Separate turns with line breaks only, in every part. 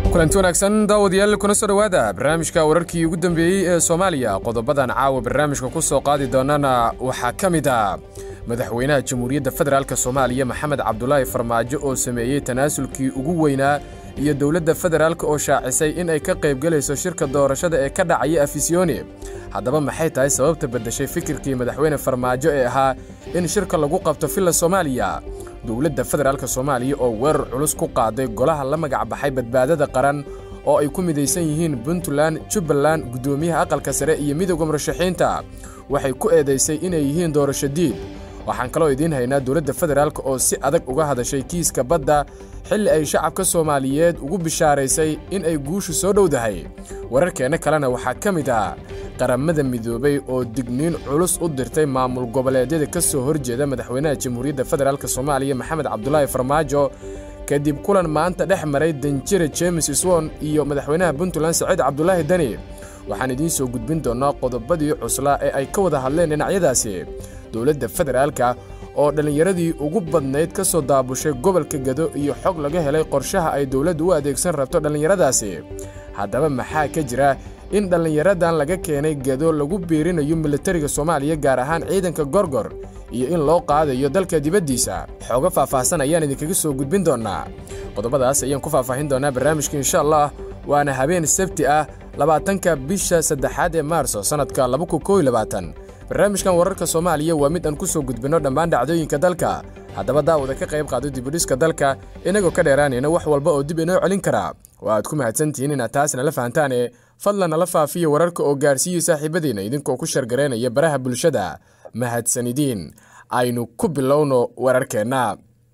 kulanti wanaagsan daawadayaal kuna soo dhowaada barnaamijka wararkii ugu dambeeyey ee soomaaliya qodobadan caawa barnaamijka ku soo qaadi doonana waxaa ka mid ah madaxweynaha jamhuuriyadda federaalk soomaaliya maxamed cabdulaahi farmaajo oo sameeyey tanaasulkii ugu weynaa iyo dowladda federaalk oo shaacisay in ay ka qaybgelayso shirka doorashada ee ka dhacaya afisyooni haddaba maxay tahay sababta beddeshay fikirkii madaxweyne farmaajo ee ahaa in shirka lagu qabto villa soomaaliya dowladda federaalk soomaaliya oo weerar culus ku qaaday golaha la magac baxay badbaadada qaran oo ay ku midaysan yihiin puntland jubbaland guddoomiyaha aqalka sare iyo midowda murashaxiinta waxay ku eedaysay inay yihiin doorasho diid waxaan kaloo idiin haynaa dowladda federaalk oo si adag uga hadashay kiiska badda xilli ay shacabka soomaaliyeed ugu bishaaraysay in ay guushu soo dhowdahay wararkeenna kalena waxaa ka mid ah qaramada midoobay oo digniin culus u dirtay maamul goboleedyada ka soo horjeeda madaxweynaha jamhuuriyadda federaalk soomaaliya maxamed cabdulaahi farmaajo kadib kulan maanta dhex maray danjire james swon iyo madaxweynaha puntland saciid cabdulaahi dani waxaan idiin soo gudbin doonnaa qodobadii cuslaa ee ay ka wada hadleen dhinacyadaasi dowladda federaalka oo dhallinyaradii ugu badnayd ka soo daabushay gobolka gado iyo xog laga helay qorshaha ay dowladdu u adeegsan rabto dhallinyaradaasi haddaba maxaa ka jira in dhallinyaradan laga keenay gado lagu biirinayo militariga soomaaliya gaar ahaan ciidanka gorgor iyo in loo qaadayo dalka dibaddiisa xooga faahfaahsan ayaan idinkaga soo gudbin doonnaa qodobadaas ayaan ku faahfaahin doonnaa barnaamijka insha allah waana habeen sabti ah labaatanka bisha saddexaad ee maarso sannadka barnaamijkan wararka soomaaliya waa mid aan ku soo gudbinno dhammaan dhacdooyinka dalka haddaba daawada ka qayb qaado dibudhiska dalka inagoo ka dheeraanayna wax walba oo dib inoo celin karaa oo aad ku mahadsantihiin inaad taas nala fahantaane fadlan nala faafiya wararka oo gaarsiiya saaxiibadiinna idinkoo ku shargaraynaya baraha bulshada mahadsanidiin aynu ku bilowno wararkeenna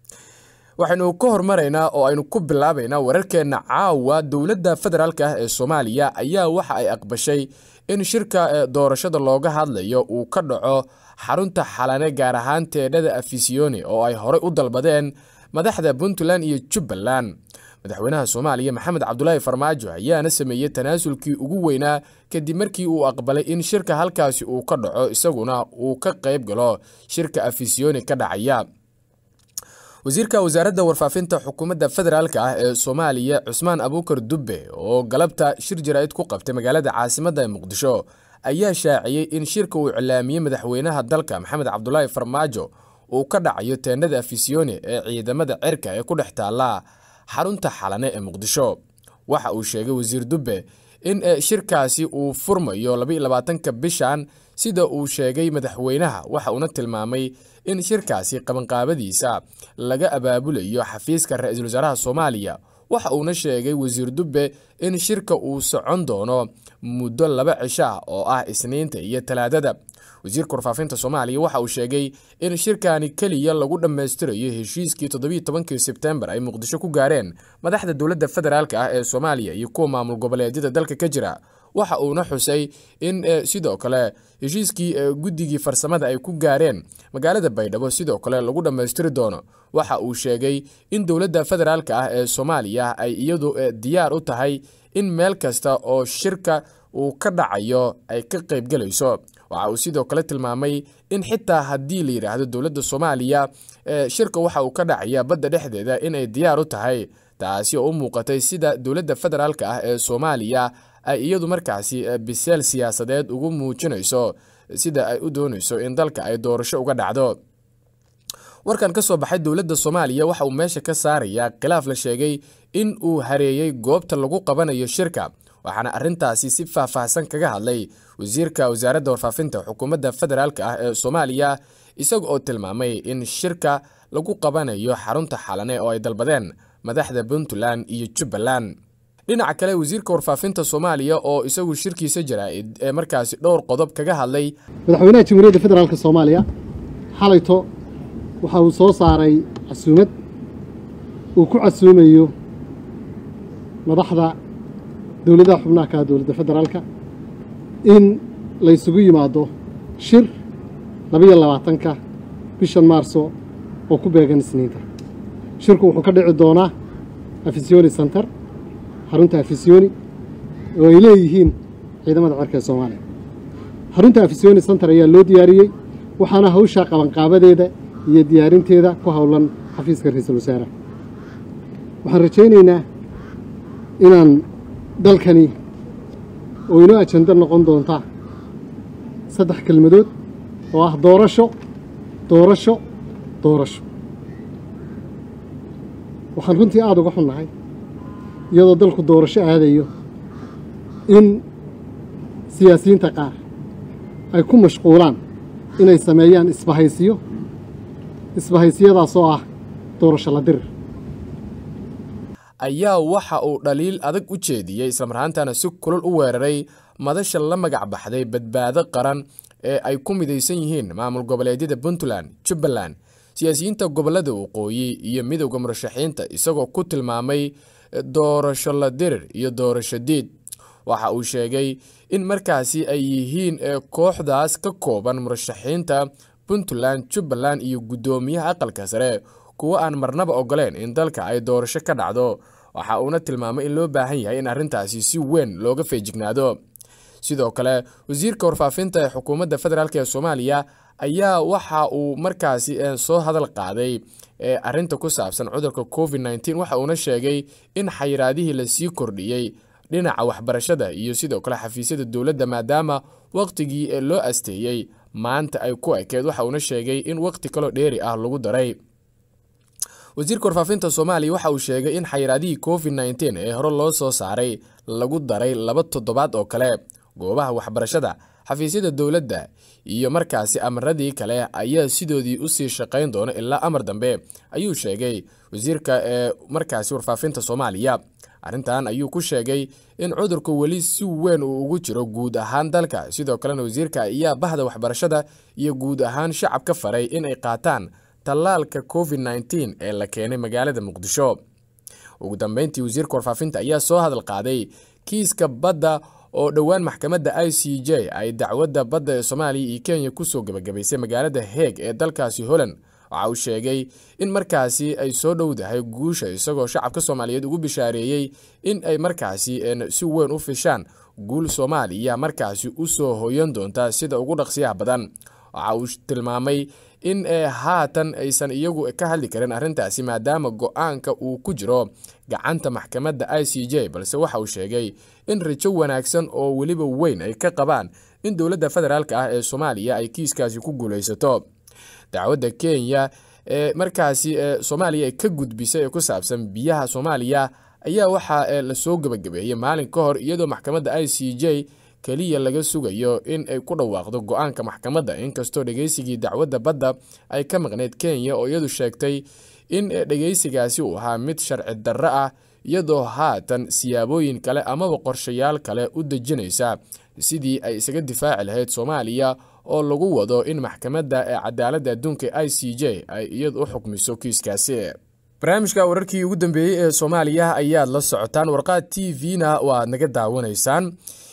waxaynu ka hormaraynaa oo aynu ku bilaabaynaa wararkeenna caawa dowladda federaalk ah ee soomaaliya ayaa waxa ay aqbashay in shirka doorashada looga hadlayo uu ka dhaco xarunta xalane gaar ahaan teedhada afisiyoni oo ay horey u dalbadeen madaxda puntland iyo jubbaland madaxweynaha soomaaliya maxamed cabdulaahi farmaajo ayaana sameeyey tanaasulkii ugu weynaa kadib markii uu aqbalay in shirka halkaasi uu ka dhaco isaguna uu ka qayb galo shirka afisiyoni ka dhacaya wasiirka wasaaradda warfaafinta xukuumadda federaalk ah ee soomaaliya cusmaan abuukar dubbe oo galabta shir jaraa'id ku qabtay magaalada caasimadda ee muqdisho ayaa shaaciyey in shirka uu iclaamiyey madaxweynaha dalka maxamed cabdulaahi farmaajo uu ka dhacayo teendhada afisiyoni ee ciidamada cirka ee ku dhex taalla xarunta xalane ee muqdisho waxa uu sheegay wasiir dubbe in shirkaasi uu furmayo labaatanka bishan sida uu sheegay madaxweynaha waxa uuna tilmaamay in shirkaasi qabanqaabadiisa laga abaabulayo xafiiska ra-iisul wasaaraha soomaaliya waxa uuna sheegay wasiir dubbe in shirka uu socon doono muddo laba cisho ah oo ah isniinta iyo talaadada wasiirka warfaafinta soomaaliya waxa uu sheegay in shirkani keliya lagu dhammaystirayo heshiiskii toddobiiy tobankii sebtembar ay muqdisho ku gaareen madaxda dowladda federaalk ah ee soomaaliya iyo kuwa maamul goboleedyada dalka ka jira waxa uuna xusay in sidoo kale heshiiskii guddigii farsamada ay ku gaareen magaalada baydhabo sidoo kale lagu dhammaystiri doono waxa uu sheegay in dowladda federaalk ah ee soomaaliya ay iyadu diyaar u tahay in meel kasta oo shirka uu ka dhacayo ay ka qaybgelayso waxa uu sidoo kale tilmaamay in xitaa haddii la yidhaahdo dowladda soomaaliya shirka waxa uu ka dhacaya badda dhexdeeda inay diyaar u tahay taasi oo u muuqatay sida dowladda federaalk ah ee soomaaliya ay iyadu markaasi biseel siyaasadeed ugu muujinayso sida ay u doonayso in dalka ay doorasho uga dhacdo warkan ka soo baxay dowladda soomaaliya waxa uu meesha ka saarayaa khilaaf la sheegay in uu hareeyey goobta lagu qabanayo shirka waxaana arrintaasi si faahfaahsan kaga hadlay wasiirka wasaaradda warfaafinta xukuumadda federaalk ah ee soomaaliya isaga oo tilmaamay in shirka lagu qabanayo xarunta xalane oo ay dalbadeen madaxda puntland iyo jubbaland dhinaca kale wasiirka warfaafinta soomaaliya oo isagu shirkiisa jaraa'id ee markaasi dhowr qodob kaga hadlay
madaxweynaha jamhuuriyadda federaalk soomaaliya xalayto waxa uu soo saaray casuumad uu ku casuumayo madaxda dowladaha xubnaha ka dowladda federaalka in la ysugu yimaado shir labayo labaatanka bishan maarso oo ku beegan isniinta shirku wuxuu ka dhici doonaa afisiyoni center xarunta afisiyoni oo ay leeyihiin ciidamada cirka ee soomaaliya xarunta afisiyoni center ayaa loo diyaariyey waxaana hawshaa qabanqaabadeeda iyo diyaarinteeda ku howlan xafiiska ra-iisul wasaaraha waxaan rajaynaynaa inaan dalkani oo inoo ajando noqon doonta saddex kelmadood oo ah doorasho doorasho doorasho waxaan runtii aada uga xunnahay iyadoo dalku doorasho aadayo in siyaasiyiinta qaar ay ku mashquulaan inay sameeyaan isbahaysiyo isbahaysiyadaas oo ah doorasho la dirir
ayaa waxa uu dhaliil adag u jeediyey islamarhaantana si kulul u weeraray madasha la magac baxday badbaado qaran ee ay ku midaysan yihiin maamul goboleedyada puntland jubbaland siyaasiyiinta gobolada waqooyi iyo midowda murashaxiinta isagoo ku tilmaamay doorasho la dirir iyo doorasho diid waxa uu sheegay in markaasi ay yihiin kooxdaas ka kooban murashaxiinta puntland jubbaland iyo guddoomiyaha aqalka sare kuwo aan marnaba ogoleen in dalka ay doorasho ka dhacdo waxa uuna tilmaamay in loo baahan yahay in arrintaasi si weyn looga feejignaado sidoo kale wasiirka warfaafinta ee xukuumadda federaalk ee soomaaliya ayaa waxa uu markaasi soo hadal qaaday arinta ku saabsan cudurka covid nteen waxa uuna sheegay in xayiraadihii lasii kordhiyey dhinaca waxbarashada iyo sidoo kale xafiisyada dowladda maadaama wakhtigii loo asteeyey maanta ay ku ekeed waxa uuna sheegay in wakhti kaloo dheeri ah lagu daray wasiirka warfaafinta soomaaliya waxa uu sheegay in xayiraadihii covid nteen ee hore loo soo saaray lagu daray laba toddobaad oo kale goobaha waxbarashada xafiisyada dowladda iyo markaasi amaradii kale ayaa sidoodii usii shaqayn doona ilaa amar dambe ayuu sheegay wasiirka ee markaasi warfaafinta soomaaliya arrintan ayuu ku sheegay in cudurku weli si weyn uu ugu jiro guud ahaan dalka sidoo kalena wasiirka ayaa bahda waxbarashada iyo guud ahaan shacab ka faray in ay qaataan tallaalka covid nteen ee la keenay magaalada muqdisho ugu dambeyntii wasiirka warfaafinta ayaa soo hadal qaaday kiiska badda oo dhowaan maxkamadda i c j ay dacwadda badda ee soomaaliya iyo kenya kusoo gebagabaysay magaalada heeg ee dalkaasi holland waxa uu sheegay in markaasi ay soo dhowdahay guusha isagoo shacabka soomaaliyeed ugu bishaareeyey in ay markaasi si weyn u fishaan guul soomaaliya markaasi usoo hoyan doonta sida ugu dhaqsiyaha badan waxa uu tilmaamay in haatan aysan iyagu ka hadli karin arrintaasi maadaama go-aanka uu ku jiro gacanta maxkamadda i c j balse waxa uu sheegay in rajo wanaagsan oo weliba weyn ay ka qabaan in dowladda federaalk ah ee soomaaliya ay kiiskaasi ku guulaysato dacwadda kenya ee markaasi soomaaliya ay ka gudbisay ee ku saabsan biyaha soomaaliya ayaa waxaa lasoo gebagabeeyey maalin ka hor iyadoo maxkamadda i c j keliya laga sugayo in ay ku dhawaaqdo go-aanka maxkamadda inkastoo dhegeysigii dacwadda badda ay ka maqneyd kenya oo iyadu sheegtay in dhegeysigaasi uu ahaa mid sharci darro ah iyadoo haatan siyaabooyin kale amaba qorshayaal kale u dejinaysa sidii ay isaga difaaci lahayd soomaaliya oo lagu wado in maxkamadda ee cadaaladda adduunka i c j ay iyadu u xukmiso kiiskaasi barnaamijka wararkii ugu dambeeyey ee soomaaliya ayaad la socotaan warqaad t v-na waad naga daawanaysaan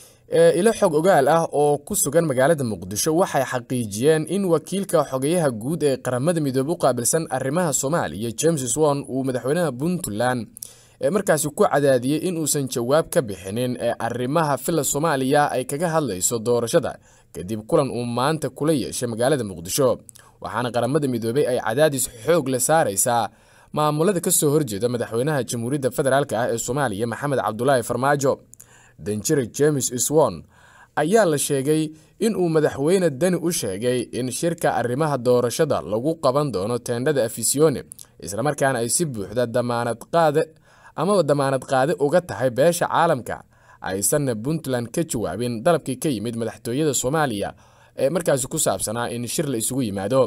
ilo xog ogaal ah oo ku sugan magaalada muqdisho waxay xaqiijiyeen in wakiilka xogeyaha guud ee qaramada midoobe u qaabilsan arrimaha soomaaliya james won uu madaxweynaha puntland markaasi ku cadaadiyey in uusan jawaab ka bixinin ee arrimaha fila soomaaliya ay kaga hadlayso doorashada kadib kulan uu maanta kula yeeshay magaalada muqdisho waxaana qaramada midoobey ay cadaadis xoog la saaraysaa maamulada kasoo horjeeda madaxweynaha jamhuuriyadda federaalk ah ee soomaaliya maxamed cabdulaahi farmaajo danjire james swon ayaa la sheegay in uu madaxweyne dani u sheegay in shirka arrimaha doorashada lagu qaban doono teendhada afisione islamarkaana ay si buuxda damaanad qaade amaba damaanad qaade uga tahay beesha caalamka aysanna puntland ka jawaabin dalabkii ka yimid madaxtooyada soomaaliya ee markaasi ku saabsanaa in shir la isugu yimaado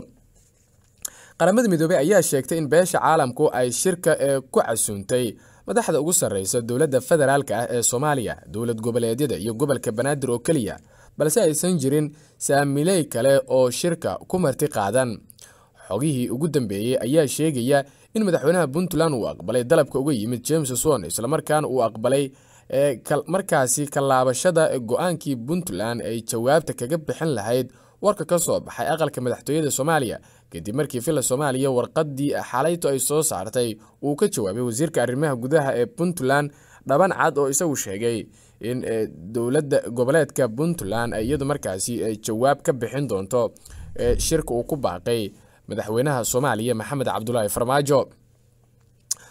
qaramada midoobey ayaa sheegtay in beesha caalamku ay shirka ee ku casuuntay madaxda ugu sarreysa dowladda federaalk ah ee soomaaliya dowlad goboleedyada iyo gobolka banaadir oo keliya balse aysan jirin saamiley kale oo shirka ku marti qaadan xogihii ugu dambeeyey ayaa sheegaya in madaxweynaha puntland uu aqbalay dalabka uga yimid james swon islamarkaana uu aqbalay markaasi kalaabashada go-aankii puntland ay jawaabta kaga bixin lahayd warka ka soo baxay aqalka madaxtooyada soomaaliya kadib markii villa soomaaliya warqadii xalayto ay soo saartay uu ka jawaabay wasiirka arrimaha gudaha ee puntland dhaban cad oo isagu sheegay in dowladda goboleedka puntland iyadu markaasi jawaab ka bixin doonto shirka uu ku baaqay madaxweynaha soomaaliya maxamed cabdulaahi farmaajo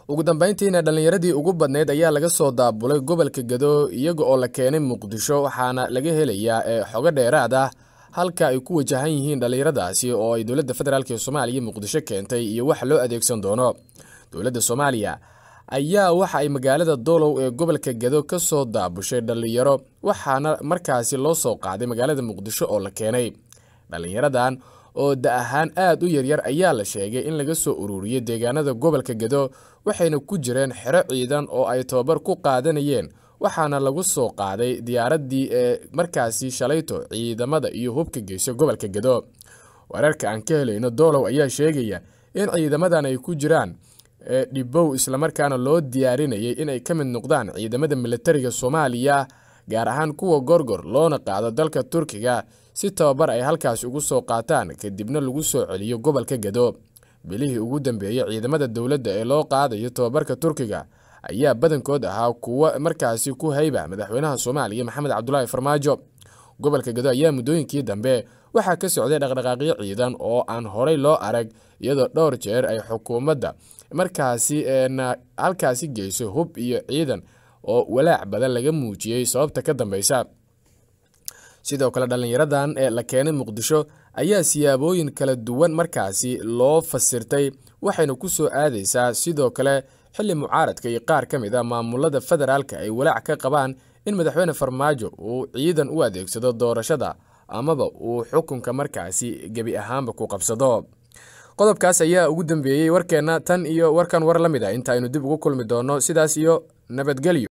ugu dambayntiina dhallinyaradii ugu badnayd ayaa laga soo daabulay gobolka gado iyaga oo la keenay muqdisho waxaana laga helayaa ee xogo dheeraad ah halka ay ku wajahan yihiin dhallinyaradaasi oo ay dowladda federaalk ee soomaaliya muqdisho keentay iyo waxa loo adeegsan doono dowladda soomaaliya ayaa waxa ay magaalada doolow ee gobolka gado ka soo daabushay dhallinyaro waxaana markaasi loo soo qaaday magaalada muqdisho oo la keenay dhallinyaradan oo da ahaan aad u yaryar ayaa la sheegay in laga soo ururiyey deegaanada gobolka gado waxayna ku jireen xero ciidan oo ay tababar ku qaadanayeen waxaana lagu soo qaaday diyaaraddii ee markaasi shalayto ciidamada iyo hubka geysay gobolka gado wararka aan ka helayno doolow ayaa sheegaya in ciidamadan ay ku jiraan dhibow islamarkaana loo diyaarinayay inay ka mid noqdaan ciidamada militariga soomaaliya gaar ahaan kuwa gorgor loona qaado dalka turkiga si tababar ay halkaas ugu soo qaataan kadibna lagu soo celiyo gobolka gado bilihii ugu dambeeyey ciidamada dowladda ee loo qaadayo tababarka turkiga ayaa badankood ahaa kuwo markaasi ku hayba madaxweynaha soomaaliya maxamed cabdulaahi farmaajo gobolka gado ayaa muddooyinkii dambe waxaa ka socday dhaqdhaqaaqyo ciidan oo aan horey loo arag iyadoo dhowr jeer ay xukuumadda markaasi halkaasi geyso hub iyo ciidan oo walaac badan laga muujiyey sababta ka dambeysa sidoo kale dhallinyaradan ee la keenay muqdisho ayaa siyaabooyin kala duwan markaasi loo fasirtay waxayna ku soo aadaysaa sidoo kale xilli mucaaradka iyo qaar ka mid a maamulada federaalka ay walaac ka qabaan in madaxweyne farmaajo uu ciidan u adeegsado doorashada amaba uu xukunka markaasi gebi ahaanba ku qabsado qodobkaas ayaa ugu dambeeyey warkeenna tan iyo warkan war la mid a intaaynu dib ugu kulmi doonno sidaas iyo nabadgelyo